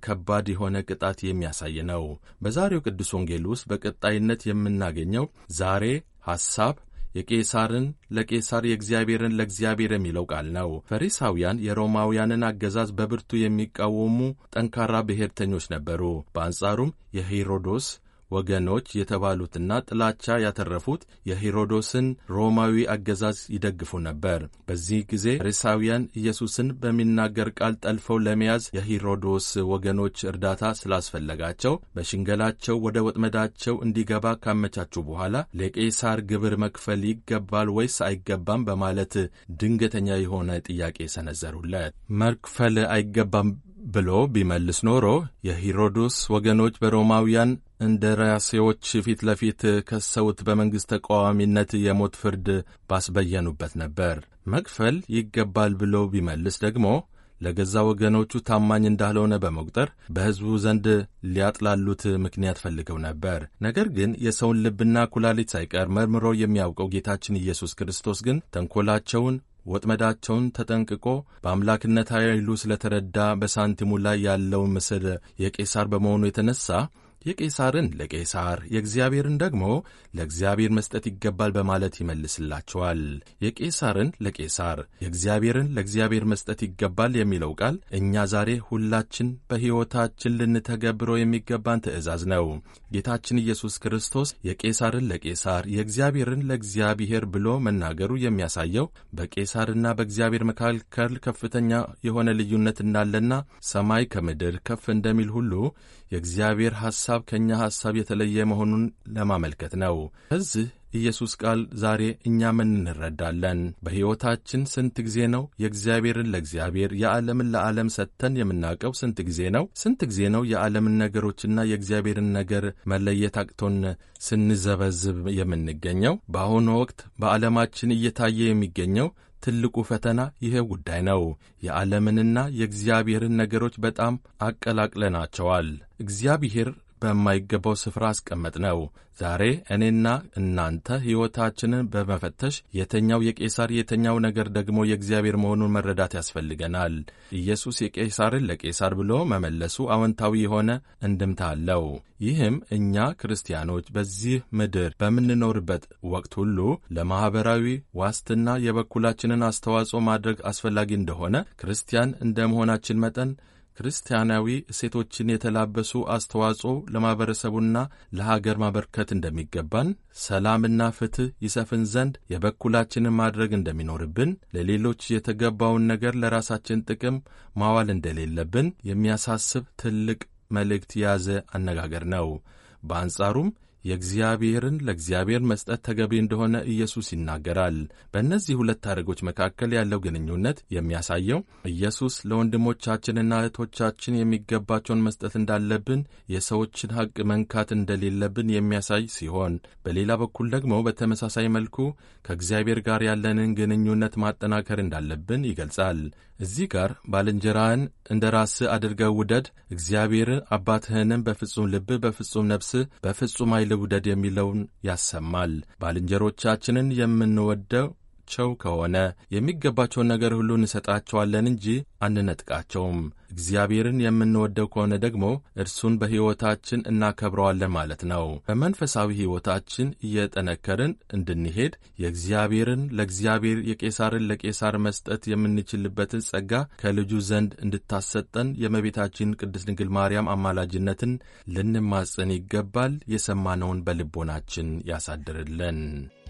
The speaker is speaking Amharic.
ከባድ የሆነ ቅጣት የሚያሳይ ነው። በዛሬው ቅዱስ ወንጌል ውስጥ በቀጣይነት የምናገኘው ዛሬ ሐሳብ የቄሳርን ለቄሳር የእግዚአብሔርን ለእግዚአብሔር የሚለው ቃል ነው። ፈሪሳውያን የሮማውያንን አገዛዝ በብርቱ የሚቃወሙ ጠንካራ ብሔርተኞች ነበሩ። በአንጻሩም የሄሮዶስ ወገኖች የተባሉትና ጥላቻ ያተረፉት የሄሮዶስን ሮማዊ አገዛዝ ይደግፉ ነበር። በዚህ ጊዜ ፈሪሳውያን ኢየሱስን በሚናገር ቃል ጠልፈው ለመያዝ የሄሮዶስ ወገኖች እርዳታ ስላስፈለጋቸው በሽንገላቸው ወደ ወጥመዳቸው እንዲገባ ካመቻቹ በኋላ ለቄሳር ግብር መክፈል ይገባል ወይስ አይገባም በማለት ድንገተኛ የሆነ ጥያቄ ሰነዘሩለት። መክፈል አይገባም ብሎ ቢመልስ ኖሮ የሄሮዶስ ወገኖች በሮማውያን እንደራሴዎች ፊት ለፊት ከሰውት በመንግሥት ተቃዋሚነት የሞት ፍርድ ባስበየኑበት ነበር። መክፈል ይገባል ብሎ ቢመልስ ደግሞ ለገዛ ወገኖቹ ታማኝ እንዳልሆነ በመቁጠር በሕዝቡ ዘንድ ሊያጥላሉት ምክንያት ፈልገው ነበር። ነገር ግን የሰውን ልብና ኩላሊት ሳይቀር መርምሮ የሚያውቀው ጌታችን ኢየሱስ ክርስቶስ ግን ተንኰላቸውን ወጥመዳቸውን ተጠንቅቆ በአምላክነት ኃይሉ ስለተረዳ በሳንቲሙ ላይ ያለውን ምስል የቄሳር በመሆኑ የተነሳ የቄሳርን ለቄሳር የእግዚአብሔርን ደግሞ ለእግዚአብሔር መስጠት ይገባል በማለት ይመልስላቸዋል። የቄሳርን ለቄሳር የእግዚአብሔርን ለእግዚአብሔር መስጠት ይገባል የሚለው ቃል እኛ ዛሬ ሁላችን በሕይወታችን ልንተገብረው የሚገባን ትእዛዝ ነው። ጌታችን ኢየሱስ ክርስቶስ የቄሳርን ለቄሳር የእግዚአብሔርን ለእግዚአብሔር ብሎ መናገሩ የሚያሳየው በቄሳርና በእግዚአብሔር መካከል ከፍተኛ የሆነ ልዩነት እንዳለና ሰማይ ከምድር ከፍ እንደሚል ሁሉ የእግዚአብሔር ሐሳብ ከእኛ ሐሳብ የተለየ መሆኑን ለማመልከት ነው። ከዚህ ኢየሱስ ቃል ዛሬ እኛ ምን እንረዳለን? በሕይወታችን ስንት ጊዜ ነው የእግዚአብሔርን ለእግዚአብሔር የዓለምን ለዓለም ሰጥተን የምናውቀው? ስንት ጊዜ ነው? ስንት ጊዜ ነው የዓለምን ነገሮችና የእግዚአብሔርን ነገር መለየት አቅቶን ስንዘበዝብ የምንገኘው? በአሁኑ ወቅት በዓለማችን እየታየ የሚገኘው ትልቁ ፈተና ይሄ ጉዳይ ነው። የዓለምንና የእግዚአብሔርን ነገሮች በጣም አቀላቅለናቸዋል። እግዚአብሔር በማይገባው ስፍራ አስቀመጥ ነው። ዛሬ እኔና እናንተ ሕይወታችንን በመፈተሽ የተኛው የቄሳር የተኛው ነገር ደግሞ የእግዚአብሔር መሆኑን መረዳት ያስፈልገናል። ኢየሱስ የቄሳርን ለቄሳር ብሎ መመለሱ አዎንታዊ የሆነ እንድምታ አለው። ይህም እኛ ክርስቲያኖች በዚህ ምድር በምንኖርበት ወቅት ሁሉ ለማኅበራዊ ዋስትና የበኩላችንን አስተዋጽኦ ማድረግ አስፈላጊ እንደሆነ ክርስቲያን እንደ መሆናችን መጠን ክርስቲያናዊ እሴቶችን የተላበሱ አስተዋጽኦ ለማኅበረሰቡና ለሀገር ማበርከት እንደሚገባን፣ ሰላምና ፍትሕ ይሰፍን ዘንድ የበኩላችንን ማድረግ እንደሚኖርብን፣ ለሌሎች የተገባውን ነገር ለራሳችን ጥቅም ማዋል እንደሌለብን የሚያሳስብ ትልቅ መልእክት የያዘ አነጋገር ነው። በአንጻሩም የእግዚአብሔርን ለእግዚአብሔር መስጠት ተገቢ እንደሆነ ኢየሱስ ይናገራል። በእነዚህ ሁለት ታሪኮች መካከል ያለው ግንኙነት የሚያሳየው ኢየሱስ ለወንድሞቻችንና እህቶቻችን የሚገባቸውን መስጠት እንዳለብን፣ የሰዎችን ሐቅ መንካት እንደሌለብን የሚያሳይ ሲሆን፣ በሌላ በኩል ደግሞ በተመሳሳይ መልኩ ከእግዚአብሔር ጋር ያለንን ግንኙነት ማጠናከር እንዳለብን ይገልጻል። እዚህ ጋር ባልንጀራህን እንደ ራስህ አድርገህ ውደድ፣ እግዚአብሔርን አባትህንም በፍጹም ልብህ፣ በፍጹም ነፍስህ፣ በፍጹም ኃይል ውደድ የሚለውን ያሰማል። ባልንጀሮቻችንን የምንወደው ቸው ከሆነ የሚገባቸውን ነገር ሁሉ እንሰጣቸዋለን እንጂ አንነጥቃቸውም። እግዚአብሔርን የምንወደው ከሆነ ደግሞ እርሱን በሕይወታችን እናከብረዋለን ማለት ነው። በመንፈሳዊ ሕይወታችን እየጠነከርን እንድንሄድ የእግዚአብሔርን ለእግዚአብሔር የቄሳርን ለቄሳር መስጠት የምንችልበትን ጸጋ ከልጁ ዘንድ እንድታሰጠን የእመቤታችን ቅድስት ድንግል ማርያም አማላጅነትን ልንማጸን ይገባል። የሰማነውን በልቦናችን ያሳድርልን።